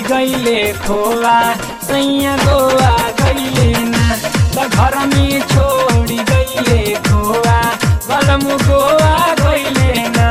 गईले खोआ सैया गोवा गईले ना त घर में छोड़ी गईले खोआ बलम गोवा गईले ना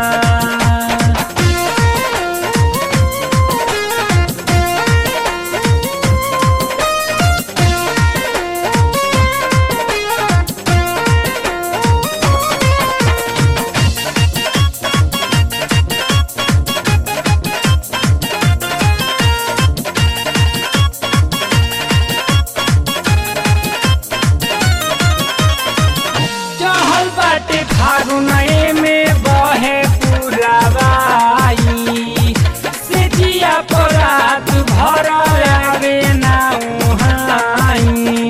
चहल बाटे फागुनए में बहे पुरावाई से जिया परात भर आवे ना उहाई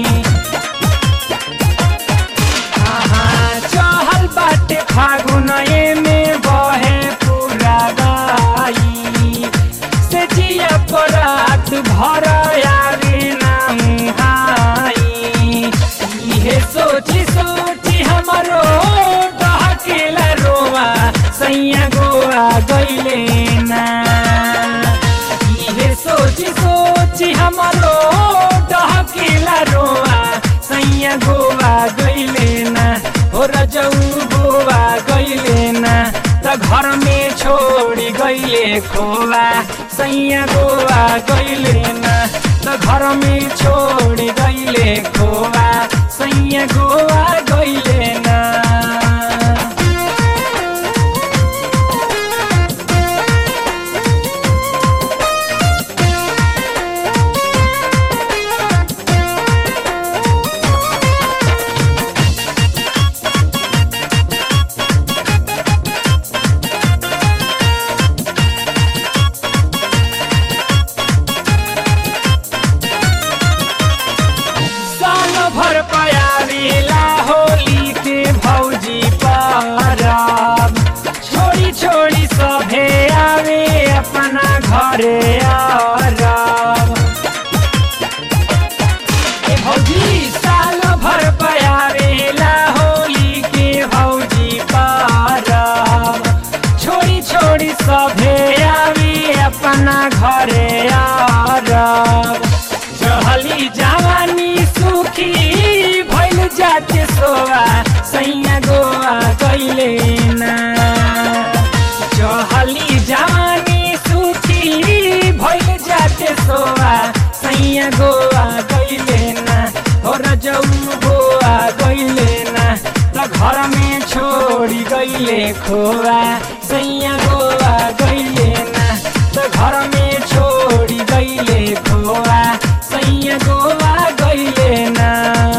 आहा, चहल बाटे फागुनए में बहे पुरावाई से जिया परात भर आवे ना उहाई इहे सोची सोची हमरो डहकेला रोवा सैया गोवा गईले ना इहे सोची सोची हमरो डहकेला रोवा सैया गोवा गईले ना हो रजऊ गोवा गईले ना त घर में छोड़ी गईले खोवा सैया गोवा गईले ना त घर में छोड़ी गईले खोवा सैया गोवा गईले ना साल भर पयारीला होली के भौजी परब छोड़ी छोड़ी सभे आवे अपना घरे आरब ए भौजी साल भर पयारेला होली के भौजी परब छोड़ी छोड़ी सभे आवे अपना घरे आरब चहली जवानी सुखी भइल जाते सोवा सैया गोवा गईले ना चहली जवानी सुखी भइल जाते सोवा सैया गोवा गईले ना हो रजऊ गोवा गईले ना त घर में छोड़ी गईले खोवा सैया गोवा गईले ना त घर में छोड़ी गईले खोवा सैया गोवा गईले ना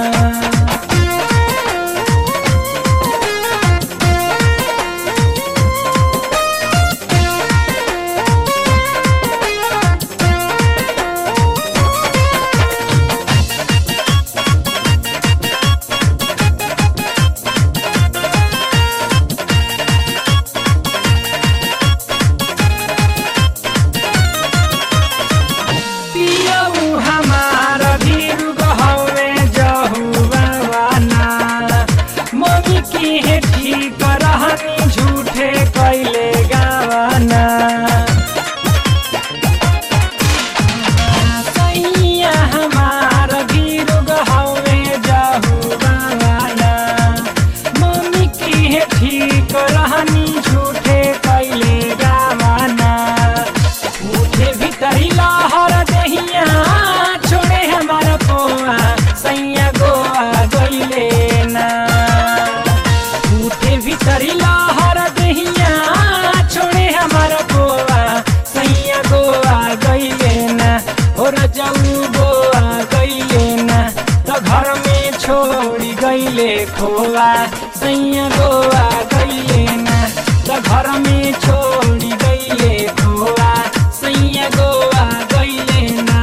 पियऊ हमार भीर गहवे जहुआना मम्मी की है ठीक रहनी झूठे कैले गावाना सैया हमार भीर गहवे जहुआना मम्मी की है ठीक रहनी झूठे कैले गावाना उठे भीतरी लहर दहिया छोड़े हमारा पोआ सैया गोआ गईले ना उठे भीतरी लहर दहिया छोड़े हमारा पोआ सैया गोआ गईले ना हो रजऊ गोआ गईले ना त घर में छोड़ी गईले खोआ सैया गोआ गईले ना त घर में छोड़ी गईले खोआ सैया गोवा गईले ना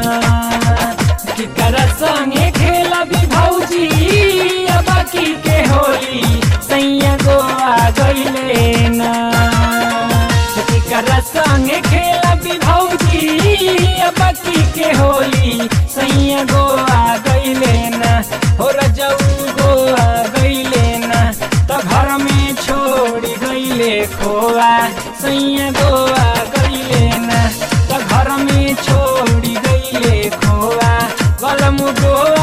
केकरा संगे खेला भी भौजी अब की के होली सैया गोवा गईले ना केकरा संगे खेला भी भौजी अब की के होली सैया गोवा गईले ना हो रजऊ गोवा गईले ना त घर में छोड़ी गईले खोआ सैया गोवा गईले ना त घर में छोड़ी गईले खोआ बलम गोवा